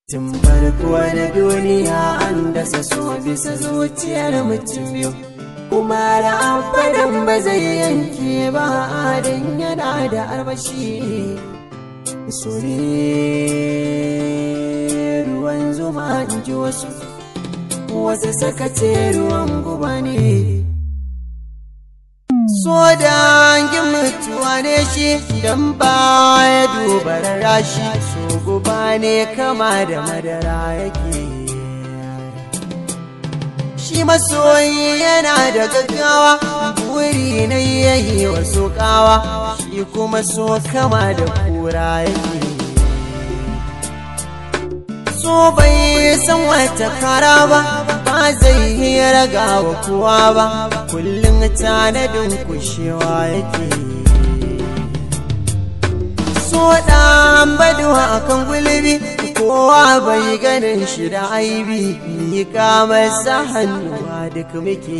Tun farko da duniya an dasa so bisa zuciyar mutum biyu. Kuma da amfanin ba zai yanke ba don yana da armashi. So ne ruwan zuma in ji wasu, wasu saka ce ruwan guba ne. So dangin mutuwa ne shi don ba ya duba rashi so guba ne kama da madara yake shi masoyi yana da gaggawa buri na yayi wasu kawa shi kuma so kama da kura yake so bai san wata kara ba ba zai yi raga wa kowa ba kullum tanadin kushewa yake so ɗan baduwa akan gulbi kowa bai ganin shi da aibi ni masa hannuwa duk muke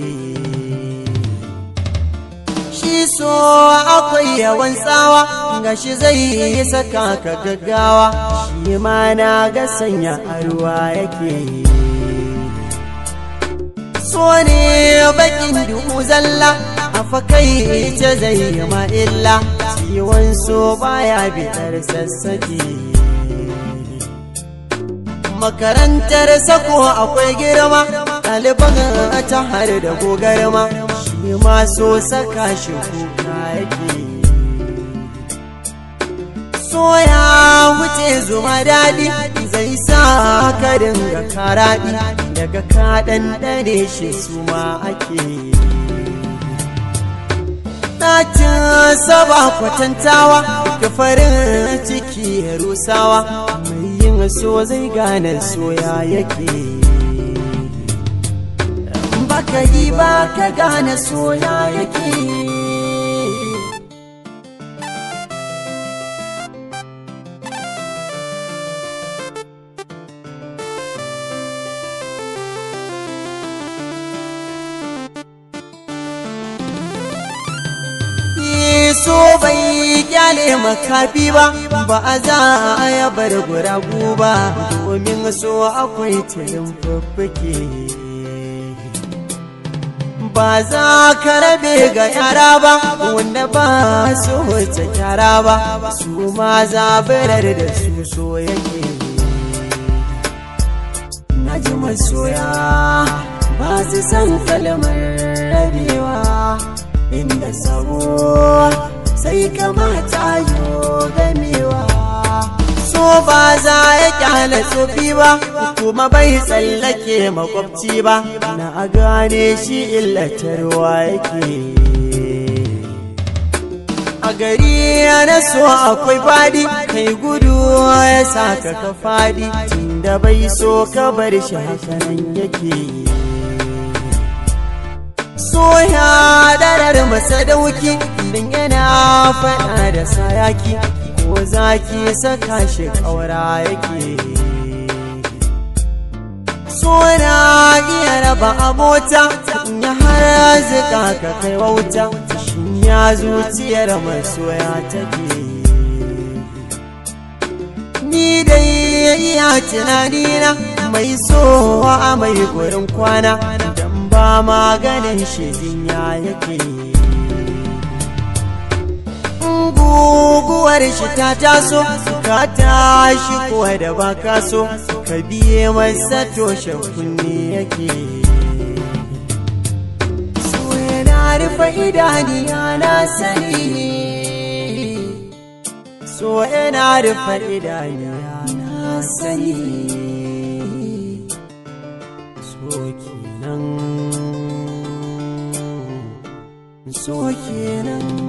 shi so akwai yawan tsawa gashi zai yi saka ka gaggawa shi ma na ga sanya a ruwa yake so ne bakin duhu zalla a fakai ce zai yi illa ciwon so baya bitar sassaki makarantar sako akwai girma ɗaliban ta har da gogarma shi ma so saka shi kuka yake so ya wuce zuma daɗi zai sa ka dinga karaɗi daga kaɗan ɗane shi su ma ake ɗacin saba kwatantawa ka farin ciki ya rusawa mai yin so zai gane soya yake baka yi ba ka gane soya yake so bai kyale makafi ba ba a za a ya bar guragu ba domin so akwai tilin fuffuke ba za ka rabe ga yara ba wanda ba su wuce kyara ba su ma zabirar da su so yake na ji masoya ba su san kalmar rabewa inda sabo sai kamata yo gamewa so ba za ya kyale tsofi ba kuma bai tsallake makwabci ba na gane shi illatarwa yake a gari na so akwai fadi kai gudu ya saka ka fadi tunda bai so ka bar shi hakanan yake soya darar masa dauki din yana faɗa da sayaki ko zaki saka shi ƙaura yake sona iya raba abota ya har zika ka kai wauta shin ya zuciyar masoya take ni dai iya tunanina mai sowa mai gurin kwana ba maganin shi jinya yake guguwar shi ta taso ka tashi kuwa da ba ka so ka biye masa toshe kunne yake so yana rufe idaniya na sani so yana rufe idaniya na sani so kenan so kenan